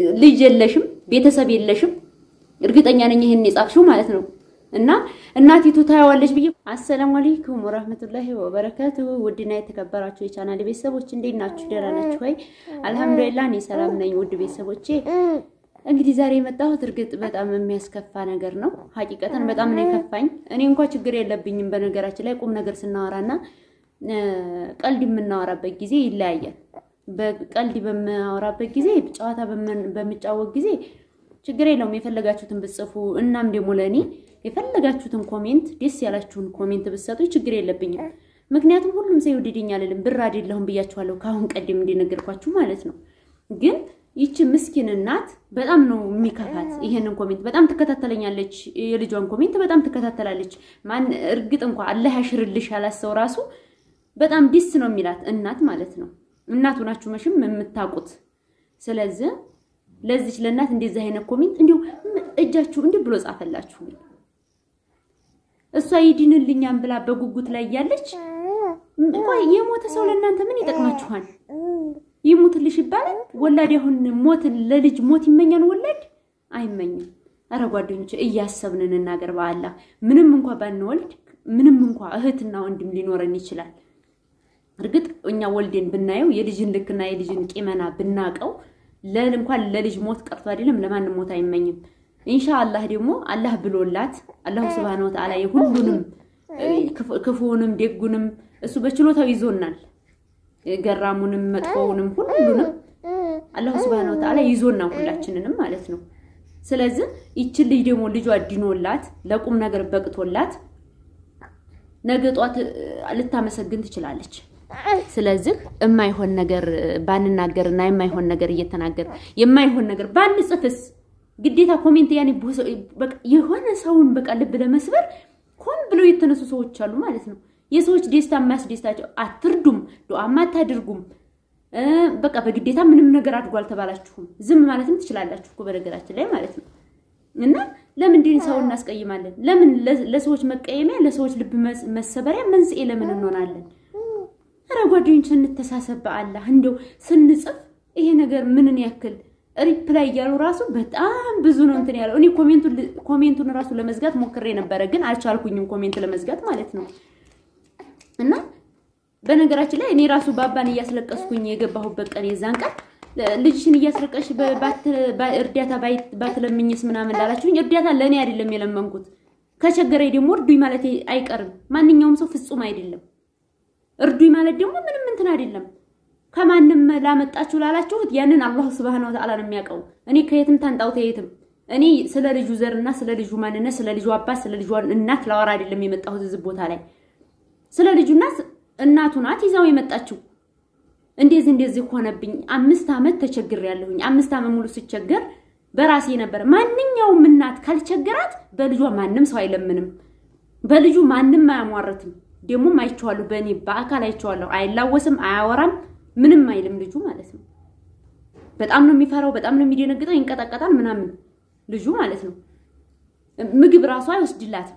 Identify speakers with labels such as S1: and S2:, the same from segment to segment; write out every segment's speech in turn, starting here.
S1: ልጅ የለሽም፣ ቤተሰብ የለሽም። እርግጠኛ ነኝ ይሄን የጻፍሽው ማለት ነው። እና እናቲቱ ታያዋለች ብዬ። አሰላሙ አለይኩም ወራህመቱላሂ ወበረካቱሁ። ውድና የተከበራችሁ የቻናል ቤተሰቦች እንዴት ናችሁ? ደህና ናችሁ ወይ? አልሐምዱሊላህ እኔ ሰላም ነኝ። ውድ ቤተሰቦቼ እንግዲህ ዛሬ የመጣሁት እርግጥ በጣም የሚያስከፋ ነገር ነው። ሀቂቀተን በጣም ነው የከፋኝ። እኔ እንኳ ችግር የለብኝም። በነገራችን ላይ ቁም ነገር ስናወራና ቀልድ የምናወራበት ጊዜ ይለያያል። በቀልድ በማወራበት ጊዜ፣ ጨዋታ በምጫወት ጊዜ ችግር የለውም። የፈለጋችሁትን ብጽፉ እናም ደግሞ ለእኔ የፈለጋችሁትን ኮሜንት ደስ ያላችሁን ኮሜንት ብትሰጡ ችግር የለብኝም። ምክንያቱም ሁሉም ሰው ይወድድኝ አልልም፣ ብር አይደለሁም ብያችኋለሁ ከአሁን ቀደም እንደነገርኳችሁ ማለት ነው። ግን ይቺ ምስኪን እናት በጣም ነው የሚከፋት። ይሄንን ኮሜንት በጣም ትከታተለኛለች፣ የልጇን ኮሜንት በጣም ትከታተላለች። ማን እርግጥ እንኳ አላህ ያሽርልሽ ያላት ሰው ራሱ በጣም ዲስ ነው የሚላት እናት ማለት ነው። እናቱ ናችሁ መሽም የምታውቁት። ስለዚህ ለዚች ለእናት እንደዚህ አይነት ኮሜንት እንዲሁ እጃችሁ እንዲህ ብሎ ጻፈላችሁ። እሷ ይድንልኛም ብላ በጉጉት ላይ እያለች ቆይ የሞተ ሰው ለእናንተ ምን ይጠቅማችኋል? ይሙትልሽ ይባላል። ወላድ አሁን ሞት ለልጅ ሞት ይመኛል ወላድ አይመኝም። አረ ጓደኞች እያሰብን እንናገር። በአላህ ምንም እንኳ ባንወልድ ምንም እንኳ እህትና ወንድም ሊኖረን ይችላል። እርግጥ እኛ ወልዴን ብናየው የልጅን ልክና የልጅን ቂመና ብናቀው እንኳን ለልጅ ሞት ቀርቶ አይደለም ለማንም ሞት አይመኝም። ኢንሻአላህ ደግሞ አላህ ብሎላት አላሁ ስብሃነ ወተዓላ የሁሉንም ክፉውንም ደጉንም እሱ በችሎታው ይዞናል። ገራሙንም መጥፎውንም ሁሉንም አላሁ ስብሃነ ወተዓላ ይዞናል ሁላችንንም ማለት ነው። ስለዚህ ይችን ልጅ ደግሞ ልጇ ድኖላት ለቁም ነገር በቅቶላት ነገ ጧት ልታመሰግን ትችላለች። ስለዚህ የማይሆን ነገር ባንናገርና የማይሆን ነገር እየተናገር የማይሆን ነገር ባንጽፍስ ግዴታ ኮሜንት ያኔ በቃ የሆነ ሰውን በቃ ልብ ለመስበር ሆን ብለው የተነሱ ሰዎች አሉ ማለት ነው። የሰዎች ደስታ የማያስደስታቸው አትርዱም፣ ዱዓም አታድርጉም። በቃ በግዴታ ምንም ነገር አድርጎ አልተባላችሁም። ዝም ማለትም ትችላላችሁ እኮ በነገራችን ላይ ማለት ነው። እና ለምንድን ሰው እናስቀይማለን? ለምን ለሰዎች መቀየሚያ፣ ለሰዎች ልብ መሰበሪያ መንስኤ ለምን እንሆናለን? ኧረ ጓደኞች እንተሳሰብ በአላህ እንደው ስንጽፍ ይሄ ነገር ምንን ያክል ሪፕላይ እያሉ ራሱ በጣም ብዙ ነው እንትን ያለው። እኔ ኮሜንቱን ራሱ ለመዝጋት ሞክሬ ነበረ፣ ግን አልቻልኩኝም ኮሜንት ለመዝጋት ማለት ነው። እና በነገራችን ላይ እኔ ራሱ ባባን እያስለቀስኩኝ የገባሁበት ቀን የዛን ቀን ልጅሽን እያስለቀሽ እርዳታ ባትለምኝስ ምናምን ላላችሁኝ፣ እርዳታ ለእኔ አይደለም የለመንኩት። ከቸገረኝ ደግሞ እርዱኝ ማለት አይቀርም። ማንኛውም ሰው ፍጹም አይደለም። እርዱኝ ማለት ደግሞ ምንም እንትን አይደለም። ከማንም ላመጣችሁ ላላችሁት ያንን አላህ ሱብሃነሁ ወተዓላ ነው የሚያውቀው። እኔ ከየትም ታንጣው ተየትም እኔ ስለ ልጁ ዘርና ስለ ልጁ ማንነት ስለ ልጁ አባት ስለ ልጁ እናት ላወራ አይደለም የመጣሁት እዚህ ቦታ ላይ ስለ ልጁና እናቱ ናት ይዛው የመጣችው። እንደዚህ እንደዚህ ሆነብኝ፣ አምስት ዓመት ተቸግሬያለሁኝ። አምስት ዓመት ሙሉ ስቸገር በራሴ ነበር። ማንኛውም እናት ካልቸገራት በልጇ ማንም ሰው አይለምንም፣ በልጁ ማንም አያሟርትም። ደግሞም አይቼዋለሁ፣ በእኔ በአካል አይቼዋለሁ። አይላወስም፣ አያወራም፣ ምንም አይልም ልጁ ማለት ነው። በጣም ነው የሚፈራው፣ በጣም ነው የሚደነግጠው፣ ይንቀጠቀጣል ምናምን ልጁ ማለት ነው። ምግብ ራሱ አይወስድላትም።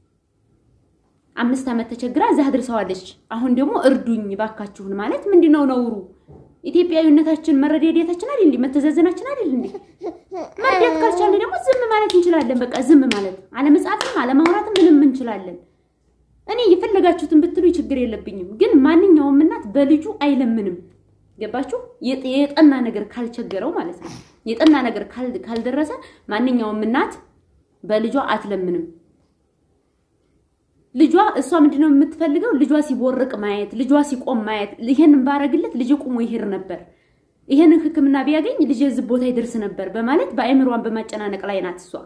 S1: አምስት ዓመት ተቸግራ እዛ አድርሰዋለች። አሁን ደግሞ እርዱኝ ባካችሁን ማለት ምንድን ነው ነውሩ? ኢትዮጵያዊነታችን መረዳዳታችን አይደል እንዴ? መተዛዘናችን አይደል እንዴ? መርዳት ካልቻለን ደግሞ ዝም ማለት እንችላለን። በቃ ዝም ማለት አለመጻፍም አለማውራትም ምንም እንችላለን። እኔ የፈለጋችሁትን ብትሉ ችግር የለብኝም። ግን ማንኛውም እናት በልጁ አይለምንም። ገባችሁ? የጠና ነገር ካልቸገረው ማለት ነው። የጠና ነገር ካልደረሰ ማንኛውም እናት በልጇ አትለምንም። ልጇ እሷ ምንድነው የምትፈልገው? ልጇ ሲቦርቅ ማየት፣ ልጇ ሲቆም ማየት። ይሄንን ባረግለት ልጅ ቁሞ ይሄድ ነበር፣ ይሄንን ሕክምና ቢያገኝ ልጅ እዚህ ቦታ ይደርስ ነበር በማለት በአእምሯን በማጨናነቅ ላይ ናት እሷ።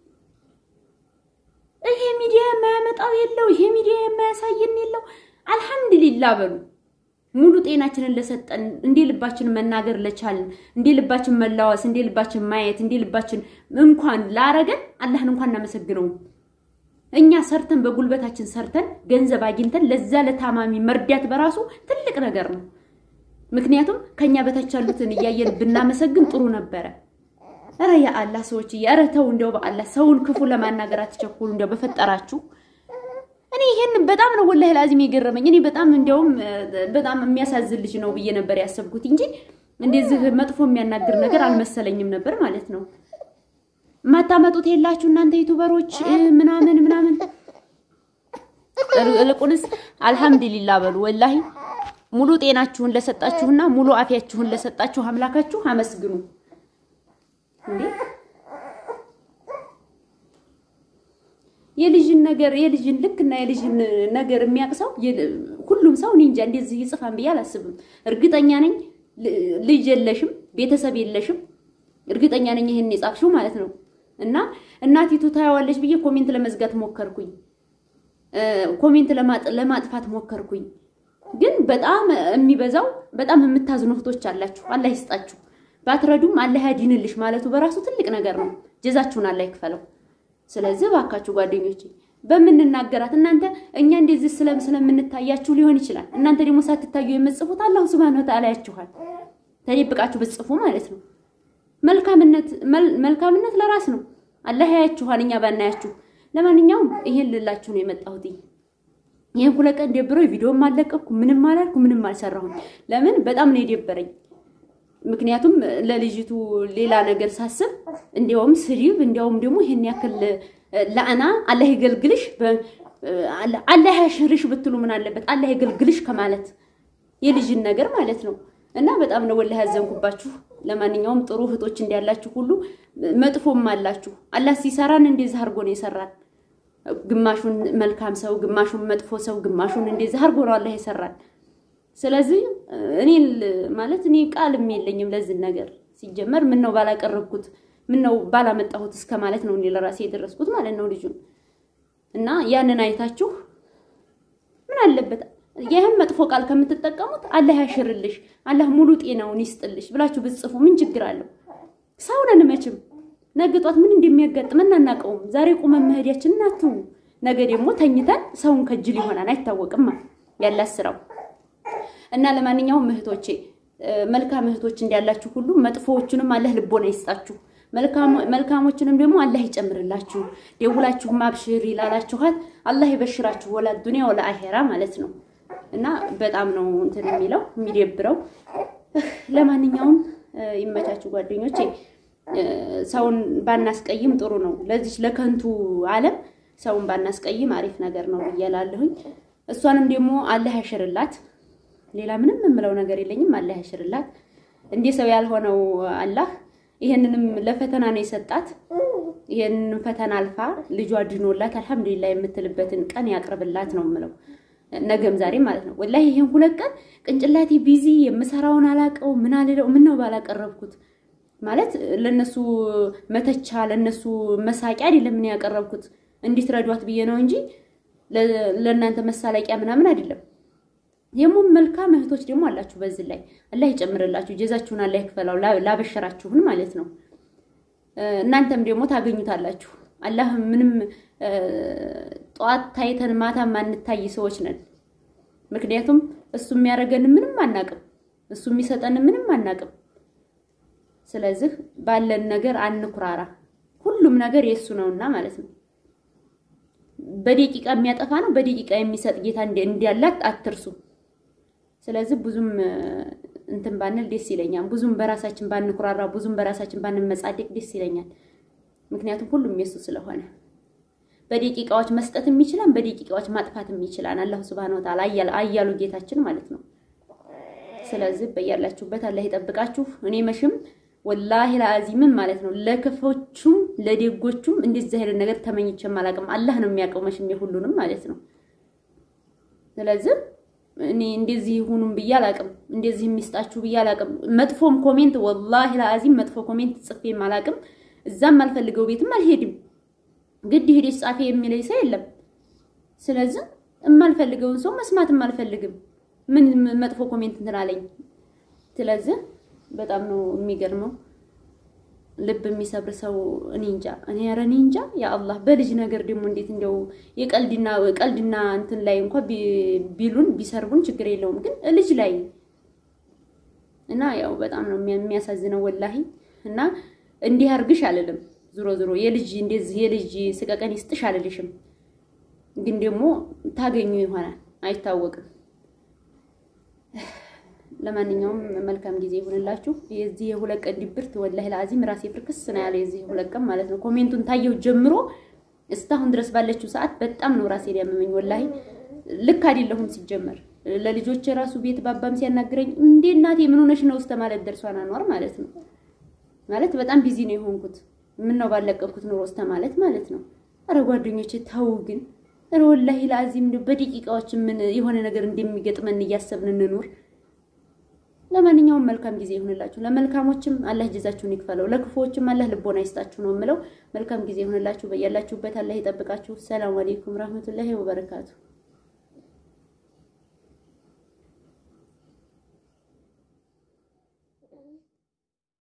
S1: ይሄ ሚዲያ የማያመጣው የለው፣ ይሄ ሚዲያ የማያሳየን የለው። አልሐምዱሊላ በሉ ሙሉ ጤናችንን ለሰጠን፣ እንዴ ልባችን መናገር ለቻልን፣ እንዴ ልባችን መላወስ፣ እንዴ ልባችን ማየት፣ እንዴ ልባችን እንኳን ላረገን አላህን እንኳን እናመሰግነውም። እኛ ሰርተን በጉልበታችን ሰርተን ገንዘብ አግኝተን ለዛ ለታማሚ መርዳት በራሱ ትልቅ ነገር ነው። ምክንያቱም ከኛ በታች ያሉትን እያየን ብናመሰግን ጥሩ ነበረ። ኧረ ያ አላህ ሰዎች ኧረ ተው እንዲያው በአላህ ሰውን ክፉ ለማናገር አትቸኩሉ። እንዲያው በፈጠራችሁ እኔ ይሄን በጣም ነው ወላሂ ላዚም የገረመኝ። እኔ በጣም እንዲያውም በጣም የሚያሳዝን ልጅ ነው ብዬ ነበር ያሰብኩት እንጂ እንደዚህ መጥፎ የሚያናግር ነገር አልመሰለኝም ነበር ማለት ነው። የማታመጡት የላችሁ እናንተ ዩቱበሮች ምናምን ምናምን። እልቁንስ አልሐምዱሊላ በሉ ወላሂ ሙሉ ጤናችሁን ለሰጣችሁና ሙሉ አፊያችሁን ለሰጣችሁ አምላካችሁ አመስግኑ። እንዴ የልጅን ነገር የልጅን ልክና የልጅን ነገር የሚያቅሰው ሁሉም ሰው እኔ እንጃ እንደዚህ ይጽፋን ብዬ አላስብም። እርግጠኛ ነኝ ልጅ የለሽም፣ ቤተሰብ የለሽም። እርግጠኛ ነኝ ይሄን የጻፍሽው ማለት ነው። እና እናቲቱ ታያዋለች ብዬ ኮሜንት ለመዝጋት ሞከርኩኝ፣ ኮሜንት ለማጥፋት ሞከርኩኝ። ግን በጣም የሚበዛው በጣም የምታዝኑ እህቶች አላችሁ። አላህ ይስጣችሁ። ባትረዱም አላህ ያዲንልሽ ማለቱ በራሱ ትልቅ ነገር ነው። ጀዛችሁን አላህ ይክፈለው። ስለዚህ ባካችሁ ጓደኞቼ በምንናገራት እናንተ እኛ እንደዚህ ስለም ስለምንታያችሁ ሊሆን ይችላል። እናንተ ደግሞ ሳትታዩ የምትጽፉት አላሁ ሱብሃነሁ ወተዓላ ያችኋል። ተደብቃችሁ ብትጽፉ ማለት ነው። መልካምነት መልካምነት ለራስ ነው። አላህ ያያችኋል፣ እኛ ባናያችሁ። ለማንኛውም ይሄን ልላችሁ ነው የመጣሁት። ይሄን ሁለት ቀን ደብሮ ቪዲዮም አልለቀኩ፣ ምንም አላልኩ፣ ምንም አልሰራሁኝ። ለምን በጣም ነው የደበረኝ። ምክንያቱም ለልጅቱ ሌላ ነገር ሳስብ እንዲያውም ስድብ እንዲያውም ደግሞ ይሄን ያክል ለአና አላህ ይገልግልሽ አላህ ያሽርሽ ብትሉ ምን አለበት? አላህ ይገልግልሽ ከማለት የልጅን ነገር ማለት ነው። እና በጣም ነው ወላሂ ያዘንኩባችሁ። ለማንኛውም ጥሩ እህቶች እንዲያላችሁ ሁሉ መጥፎም አላችሁ። አላህ ሲሰራን እንደዚህ አድርጎ ነው የሰራን። ግማሹን መልካም ሰው፣ ግማሹን መጥፎ ሰው፣ ግማሹን እንደዚህ አድርጎ ነው አላህ የሰራን። ስለዚህ እኔ ማለት እኔ ቃልም የለኝም ለዚህ ነገር ሲጀመር ምን ነው ባላቀረብኩት ምን ነው ባላመጣሁት እስከ ማለት ነው እኔ ለራሴ የደረስኩት ማለት ነው ልጁን እና ያንን አይታችሁ ምን አለበት ይህም መጥፎ ቃል ከምትጠቀሙት አላህ ያሽርልሽ አላህ ሙሉ ጤናውን ይስጥልሽ ብላችሁ ብትጽፉ ምን ችግር አለው? ሰው ነን መቼም ነገ ጧት ምን እንደሚያጋጥመን አናውቀውም። ዛሬ ቁመን መሄዳችንን አትው፣ ነገ ደግሞ ተኝተን ሰውን ከጅል ይሆናል አይታወቅማ ያላት ስራው እና ለማንኛውም እህቶቼ መልካም እህቶች እንዳላችሁ ሁሉ መጥፎዎቹንም አላህ ልቦና ይስጣችሁ፣ መልካሞችንም ደግሞ አላህ ይጨምርላችሁ። ደውላችሁ ማብሽር ይላላችኋል። አላህ ይበሽራችሁ ወላ ዱንያ ወላ አሄራ ማለት ነው። እና በጣም ነው እንትን የሚለው የሚደብረው። ለማንኛውም ይመቻችሁ ጓደኞቼ። ሰውን ባናስቀይም ጥሩ ነው። ለዚች ለከንቱ ዓለም ሰውን ባናስቀይም አሪፍ ነገር ነው ብዬ እላለሁኝ። እሷንም ደግሞ አላህ ያሽርላት። ሌላ ምንም የምለው ነገር የለኝም። አላህ ያሽርላት። እንዲህ ሰው ያልሆነው አላህ ይሄንንም ለፈተና ነው የሰጣት። ይሄንን ፈተና አልፋ ልጇ ድኖላት አልሐምዱሊላህ የምትልበትን ቀን ያቅርብላት ነው የምለው። ነገም ዛሬም ማለት ነው። ወላሂ ይሄን ሁለት ቀን ቅንጭላቴ ቢዚ የምሰራውን አላቀው ምን አልለው ምን ነው ባላቀረብኩት ማለት ለነሱ መተቻ ለነሱ መሳቂያ አይደለም ምን ያቀረብኩት እንዲትረዷት ብዬ ነው እንጂ ለእናንተ መሳለቂያ ምናምን አይደለም። ደግሞ መልካም እህቶች ደግሞ አላችሁ። በዚህ ላይ አላህ ይጨምርላችሁ፣ ጀዛችሁን አላህ ይክፈላው፣ ላበሸራችሁን ማለት ነው። እናንተም ደግሞ ታገኙታላችሁ። አላህ ምንም ጠዋት ታይተን ማታ ማንታይ ሰዎች ነን። ምክንያቱም እሱ የሚያደርገን ምንም አናቅም፣ እሱ የሚሰጠን ምንም አናቅም። ስለዚህ ባለን ነገር አንኩራራ። ሁሉም ነገር የእሱ ነውና ማለት ነው። በደቂቃ የሚያጠፋ ነው፣ በደቂቃ የሚሰጥ ጌታ እንዲያላት አትርሱ። ስለዚህ ብዙም እንትን ባንል ደስ ይለኛል። ብዙም በራሳችን ባንኩራራ፣ ብዙም በራሳችን ባንመጻደቅ ደስ ይለኛል። ምክንያቱም ሁሉም የሱ ስለሆነ በደቂቃዎች መስጠትም ይችላል፣ በደቂቃዎች ማጥፋትም ይችላል። አላሁ ሱብሃነሁ ወተዓላ አያሉ ጌታችን ማለት ነው። ስለዚህ በያላችሁበት አላህ ይጠብቃችሁ። እኔ መሽም ወላሂ ለአዚምም ማለት ነው ለክፎቹም ለደጎቹም እንደዚህ አይነት ነገር ተመኝቼም አላውቅም። አላህ ነው የሚያውቀው መሽም የሁሉንም ማለት ነው። ስለዚህ እኔ እንደዚህ ይሁኑም ብዬ አላውቅም፣ እንደዚህ የሚስጣችሁ ብዬ አላውቅም። መጥፎም ኮሜንት ወላሂ ለአዚም መጥፎ ኮሜንት ጽፌም አላውቅም። እዛም አልፈልገው ቤትም አልሄድም። ግድ ሄደሽ ጻፊ የሚለኝ ሰው የለም። ስለዚህ የማልፈልገውን ሰው መስማትም አልፈልግም። ምን መጥፎ ኮሜንት እንትን አለኝ። ስለዚህ በጣም ነው የሚገርመው። ልብ የሚሰብር ሰው እኔ እንጃ እኔ ኧረ እኔ እንጃ ያ አላህ በልጅ ነገር ደግሞ እንዴት እንደው የቀልድና ቀልድና እንትን ላይ እንኳን ቢሉን ቢሰርቡን ችግር የለውም ግን ልጅ ላይ እና ያው በጣም ነው የሚያሳዝነው ወላሂ እና እንዲህ አርግሽ አልልም። ዞሮ ዞሮ የልጅ እንደዚህ የልጅ ስቀቀን ይስጥሽ አልልሽም። ግን ደግሞ ታገኙ ይሆናል አይታወቅም። ለማንኛውም መልካም ጊዜ ይሁንላችሁ። የዚህ የሁለት ቀን ድብርት ወላሂ ለአዚም ራሴ ፍርክስ ነው ያለ የዚህ የሁለት ቀን ማለት ነው። ኮሜንቱን ታየው ጀምሮ እስካሁን ድረስ ባለችው ሰዓት በጣም ነው ራሴ ሊያመመኝ። ወላሂ ልክ አይደለሁም ሲጀመር ለልጆች የራሱ ቤት ባባም ሲያናግረኝ እንዴ እናቴ ምን ሆነሽ ነው እስከ ማለት ደርሷን አኗር ማለት ነው። ማለት በጣም ቢዚ ነው የሆንኩት። ምን ነው ባለቀኩት ኑሮ እስከ ማለት ማለት ነው። አረ ጓደኞቼ ተው ግን አረ ወላሂ ለአዚም በደቂቃዎች ምን የሆነ ነገር እንደሚገጥመን እያሰብን እንኑር። ለማንኛውም መልካም ጊዜ ይሁንላችሁ። ለመልካሞችም አላህ ጀዛችሁን ይክፈለው፣ ለክፉዎችም አላህ ልቦና ይስጣችሁ ነው የምለው። መልካም ጊዜ ይሁንላችሁ። በያላችሁበት አላህ ይጠብቃችሁ። ሰላም አለይኩም ረህመቱላሂ ወበረካቱ